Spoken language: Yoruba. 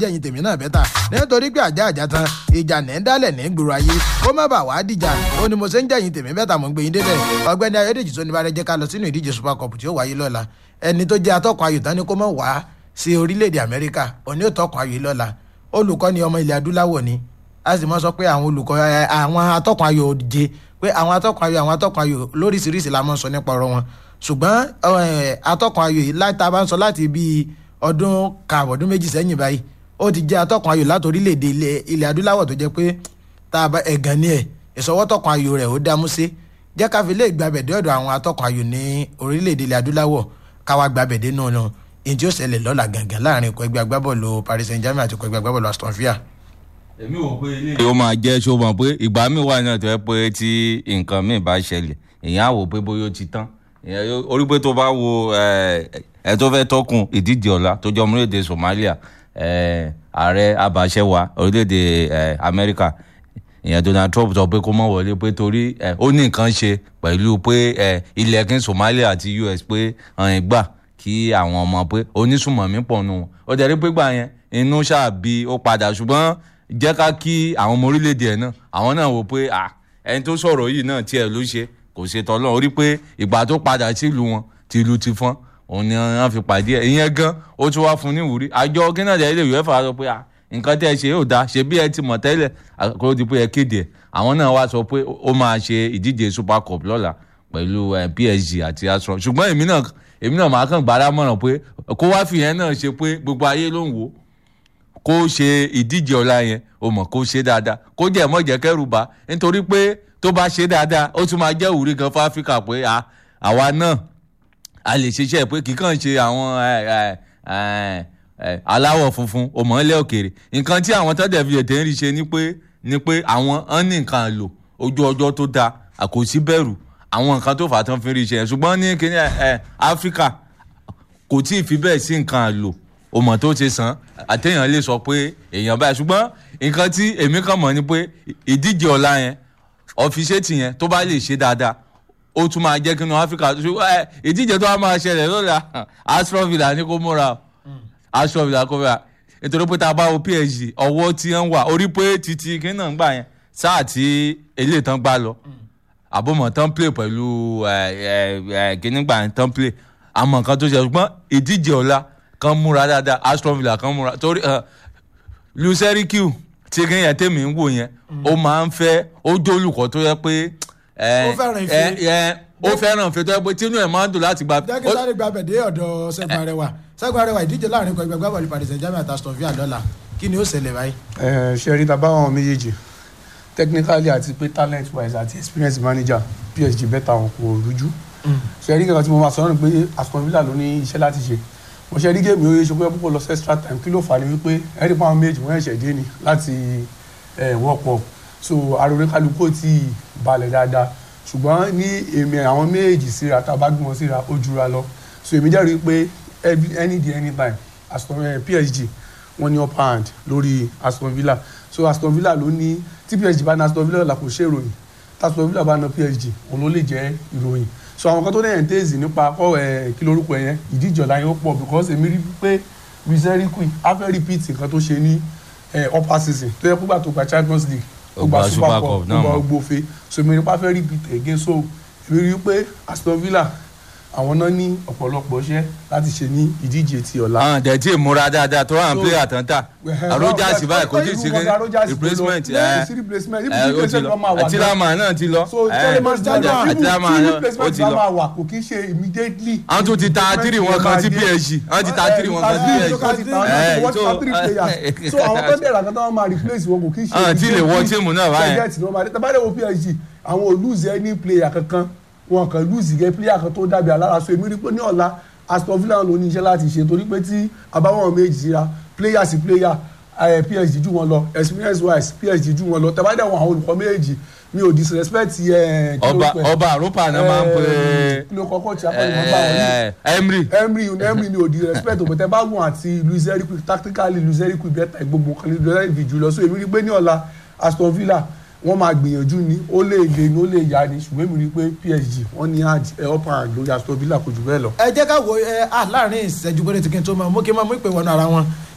jẹ́yìn tèmi náà bẹ́tà nítorí pé àjà àjà tán ìjà ní ń dálẹ̀ ní gbòòrò ayé kó má bàa wá dìjà ó ní mo ṣe ń jẹ́yìn tèmi bẹ́tà mo ń gbé yín débẹ̀ ọgbẹ́ni ayọ́dèjì tó ní bá rẹ jẹ́ ká lọ sínú ìdíje super cup tí ó wáyé lọ́la ẹni tó jẹ́ atọ́kùn ayò tán ni kó mọ̀ wá sí orílẹ̀-èdè amẹ́ríkà òní ò tọkùn ayò lọ́la olùkọ́ ni ọmọ ilẹ̀ adúláwọ̀ ni a sì mọ sọ pé àwọn olùkọ́ àwọn atọ́kùn ayò òdìje pé àwọn atọ́kùn ayò àwọn atọ́kùn ayò lóríṣiríṣi la mọ̀ sọ nípa ọ̀rọ̀ wọn ṣùgbọ́n atọ́kùn ayò yìí láti bá ń sọ láti bíi ọdún kààbọ̀ ọdún méjì sẹ́yìn báyìí ó ti jẹ́ atọ́kùn ayò láti orílẹ̀-èdè ilẹ̀ adúláwọ̀ tó jẹ́ pé tá a bá ẹ̀gàn ni ẹ̀ ìsọwọ́tọ̀kùn ayò rẹ̀ ó dámú sí jẹ́ ká fi lè gbàbẹ̀ dé ọ̀dọ̀ àwọn atọ́kùn ayò ní orílẹ̀-èdè ilẹ̀ adúláwọ̀ káwa gbàbẹ̀ dé nù nù ìyẹn tí ó ṣẹlẹ̀ lọ́la gangan láàrin ikọ̀ ẹgbẹ́ agbábọ́ọ̀lù Paris Saint-Germain àti ikọ̀ ẹgbẹ́ agbábọ́ọ̀lù Aston Villa èmi wò pé ilé. ó máa jẹ́ ṣó mọ̀ pé ìgbà míì wà náà tó yẹ pé tí nǹkan míì bá ṣẹlẹ̀ èèyàn á wò pé bóyá ó ti tán orí pé tó bá wo ẹ tó fẹ́ tọkùn ìdíje ọ̀la tó jọ orílẹ̀-èdè Somalia ààrẹ abàṣẹwà orílẹ̀-èdè Amẹ́ríkà ìyẹn Donald Trump sọ pé kó má wọlé pé torí ó ní nǹkan ṣe pẹ̀lú pé ilẹ̀kùn Somalia àti US pé gbà kí àwọn ọmọ pé onísùmọ̀mí pọ̀ nù wọn ó jẹ́ rí pé gbà yẹn inú ṣáàbí ó padà ṣùgbọ́n jẹ́ ká kí àwọn ọmọ orílẹ̀-èdè ẹ̀ náà àwọn náà wò pé ẹni tó sọ̀rọ̀ yìí náà tiẹ̀ ló ṣe kò ṣe tọ́lọ́ orí pé ìgbà tó padà sílùú wọn tìlù ti fọ́n òun ni wọ́n fi pàdé ẹ̀ ìyẹn gan ó tún wá fún ní ìwúrí àjọ kínàdé ilé ìwé fà sọ pé nǹkan tẹ́ ẹ ṣe yóò dáa ṣe bí ẹ ti mọ̀ tẹ́lẹ̀ kó di pé ẹ kéde ẹ̀ àwọn náà wá sọ pé ó máa ṣe ìdíje super cup lọ́la pẹ̀lú PSG àti Arsenal ṣùgbọ́n èmi náà èmi náà máa kàn gbára mọ̀ràn pé kó wá fìyẹn náà ṣe pé gbogbo ayé ló ń wò ó kó ṣe ìdíje ọ̀la yẹn o mọ̀ kó ṣe dáadáa kó jẹ́ mọ́ jẹ́ kẹ́rù bá nítorí pé tó bá ṣe dáadáa ó tún máa jẹ́ ìwúrí gan fún áfíríkà pé àwa náà a lè ṣiṣẹ́ pé kì í kàn ṣe àwọn aláwọ̀ funfun o mọ̀ ilé òkèèrè nǹkan tí àwọn tọ́jà fi ètè ń rí ṣe ni pé ni pé àwọn ń ní nǹkan lò ojú ọjọ́ tó dáa àkòsí bẹ̀rù àwọn nǹkan tó fà á tán fi rí ṣe ṣùgbọ́n ní kíní áfíríkà kò tí ì fi bẹ́ẹ̀ sí nǹkan lò o mọ̀ tó ṣe sàn àtẹ̀yàn lè sọ pé èèyàn báyìí ṣùgbọ́n nǹkan tí èmi kàn mọ̀ ni pé ìdíje ọ̀la yẹn ọ̀fíṣẹ́tì yẹn tó bá lè ṣe dáadáa ó tún máa jẹ́ kínú áfíríkà ìdíje tó wá máa ṣẹlẹ̀ lọ́la Aston Villa ní kó múra Aston Villa kó múra nítorí pé tá a bá wo PSG ọwọ́ tí wọ́n wà orí pé títí kí náà ń gbà yẹn sáà tí eléyìí tán gbá lọ àbọ̀mọ̀ tán play pẹ̀lú kíní gbà yẹn tán play àmọ́ nǹkan tó ṣe ṣùgbọ́n ìdíje ọ̀la kan múra dáadáa Aston Villa kan múra torí luserikiu tí kí yẹn tèmi ń wò yẹn ó máa ń fẹ́ ó jó olùkọ́ tó yẹ pé ó fẹ́ràn ìfẹ́ tó yẹ pé tínú ẹ̀ máa ń dùn láti gba. jẹ́kí sáré gba bẹ̀dẹ̀ ọ̀dọ̀ Ṣẹ́gun Arẹwà Ṣẹ́gun Arẹwà ìdíje láàrin ikọ̀ ẹgbẹ́ bọ́ọ̀lù Paris Saint-Germain àti Aston Villa lọ́la kí ni ó ṣẹlẹ̀ báyìí. ẹ ṣe rí tàbá àwọn méjèèjì technically àti pé talent wise àti experience manager PSG bẹ́tà wọn kò rújú ṣe rí kankan tí mo máa sọ náà pé Aston Villa ló ní iṣẹ́ láti ṣe mo ṣe rí géèmì oye ṣùgbọ́n púpọ̀ lọ sí extra time kí ló fà ní wípé ẹ̀rí pa àwọn méjì wọ́n ẹ̀ṣẹ̀ dé ni láti wọ́pọ̀ so arore kálukú ti balẹ̀ dáadáa ṣùgbọ́n ní èmi àwọn méjì síra tá a bá gbọ́n síra ó jura lọ so èmi jẹ́rìí pé any day anytime Aston PSG wọ́n ní upper hand lórí Aston Villa so Aston Villa ló ní tí PSG bá ní Aston Villa là kò ṣe ìròyìn tí Aston Villa bá ná PSG òun ló lè jẹ́ ìròyìn so àwọn kan tó dẹ̀yẹ̀ ń tèèzì nípa kọ́ ẹ̀ kí lorúkọ yẹn ìdíje ọ̀la yẹn ó pọ̀ because èmi rí pé rizeri queen á fẹ́ repeat nǹkan tó ṣe ní upper season tó yẹ kó gbà tó gba Champions League ó gba Super Cup ó gba gbófe so èmi rí pé á fẹ́ repeat again so èmi rí pé Aston Villa àwọn náà ní ọ̀pọ̀lọpọ̀ iṣẹ́ láti ṣe ní ìdíje ti ọ̀la. àwọn dẹ̀ tí ì múra dáadáa tó hàn player tán tà Rogers báyìí kò tí ì sí replacement ẹ ó ti lọ àtìlámà náà ti lọ àtìlámà náà ó ti lọ kò kí ṣe immediately. àwọn tún ti ta tírì wọn kan sí PSG àwọn ti ta tírì wọn kan sí PSG. so àwọn tó dẹ̀rẹ̀ àkàtà wọn máa replace wọn kò kí ṣe. àwọn tí ì lè wọ tíìmù náà báyẹn. tàbá dẹ̀ wo PSG àwọn ò lose any player kankan wọn kàn lùsì gẹ pílíà kan tó dàbí alára so èmi rí pé ní ọ̀la Aston Villa ló ní iṣẹ́ láti ṣe torí pé tí abáwọn méjì síra pílíà sí pílíà PSG jù wọn lọ experience wise PSG jù wọn lọ tẹ̀bádẹ́ wọn àwọn olùkọ́ méjì mi ò disrespect ẹ. ọba ọba àrùpà náà máa ń pè é. kí ló kọ́kọ́ tí a kọ́ ni mo bá wọn ní. Emery. Emery Emery mi ò disrespect òbí tẹ bá wọn àti Luis Enrique tactically Luis Enrique bẹ́ẹ̀ gbogbo kan Luis Enrique jù lọ so èmi rí pé ní ọ̀la Aston Villa wọ́n máa gbìyànjú ni ó lè le ni ó lè yá ni ṣùgbọ́n èmi rí i pé PSG wọ́n ní upper hand lórí Aston Villa kò jù bẹ́ẹ̀ lọ. ẹ jẹ́ ká wo ẹ láàrin ìṣẹ́jú péré tí kí n tó máa mú kí n máa mú ìpè wọnú ara wọn